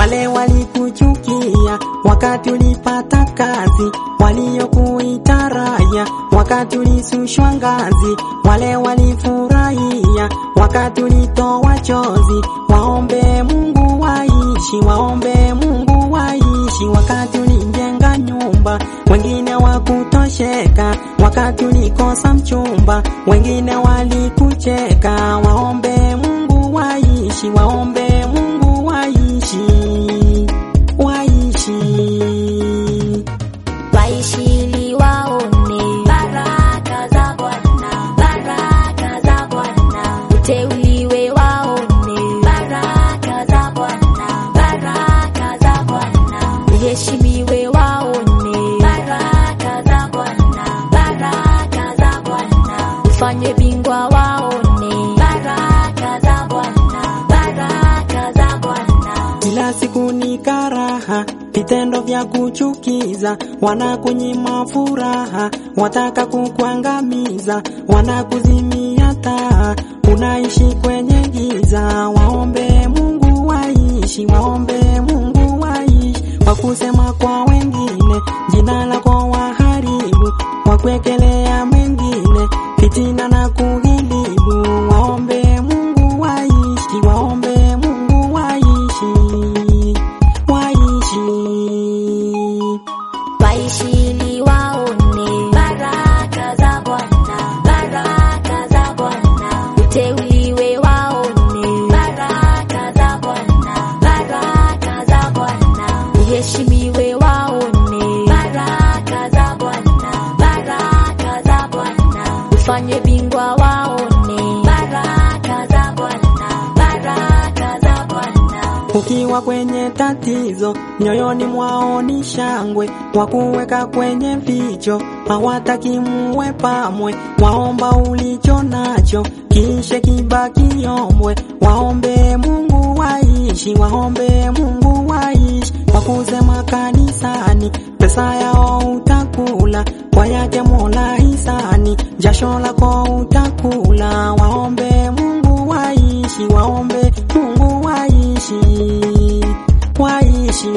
wale walikuchukia wakati ulipata kazi, waliokuita raya wakati ulisushwa ngazi, wale walifurahia wakati ulitoa chozi. Waombe Mungu waishi, waombe Mungu waishi wakati ulijenga nyumba, wengine wakutosheka wakati ulikosa mchumba, wengine walikucheka. Waombe Mungu waishi, waombe Mungu waishi, waishi waishi ili waone baraka za Bwana, baraka za Bwana, uteuliwe waone baraka za Bwana, baraka za Bwana, uheshimiwe waone baraka za Bwana, baraka za Bwana, ufanywe bingwa waone baraka za Bwana, baraka za Bwana. kila siku ni karaha, vitendo vya kuchukiza, wanakunyima furaha, wataka kukuangamiza, wanakuzimia taa, unaishi kwenye giza. Waombe Mungu waishi, waombe Mungu waishi, wakusema kwa wengine, jina lako waharibu, wakwekelea mengine, fitina na kuhilibu. Waombe Mungu waishi, waombe Mungu waishi, waishi. waishi ili waone baraka za Bwana, baraka za Bwana, uteuliwe waone baraka za Bwana, baraka za Bwana, uheshimiwe waone baraka za Bwana, baraka za Bwana, ufanywe bingwa waone baraka za Bwana, baraka za Bwana. Ukiwa kwenye tatizo, nyoyoni mwao ni shangwe, wakuweka kwenye vicho, hawataki muwe pamwe. Waomba ulicho nacho, kisha kibaki yombwe. Waombe Mungu waishi, waombe Mungu waishi, wakusema kanisani, pesa yao utakula, kwa yake Mola hisani, jasho lako utakula. Waombe Mungu waishi, waombe Mungu waishi, waishi.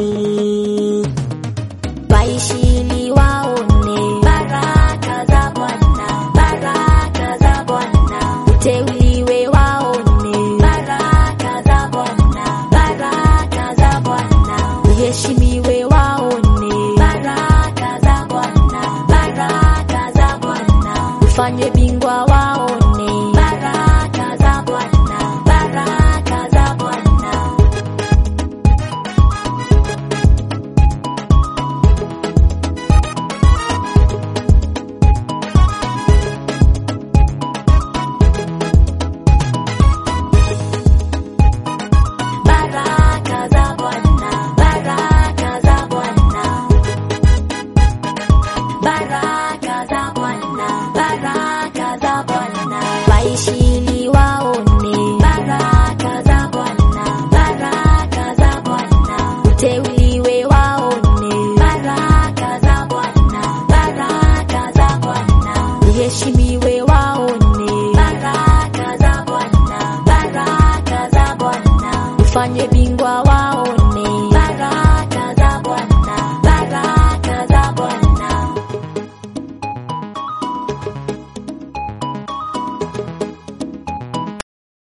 waishi ili waone baraka za Bwana, baraka za Bwana, uteuliwe waone baraka za Bwana, baraka za Bwana, uheshimiwe waone baraka za Bwana, baraka za Bwana, ufanywe bingwa waone baraka za Bwana, baraka za Bwana. Baraka za Bwana, baraka za Bwana. Baraka za Bwana, baraka za Bwana. Waishi ili waone baraka za Bwana, baraka za Bwana. Uteuliwe waone baraka za Bwana, baraka za Bwana. Uheshimiwe waone baraka za Bwana, baraka za Bwana. Ufanywe bingwa waone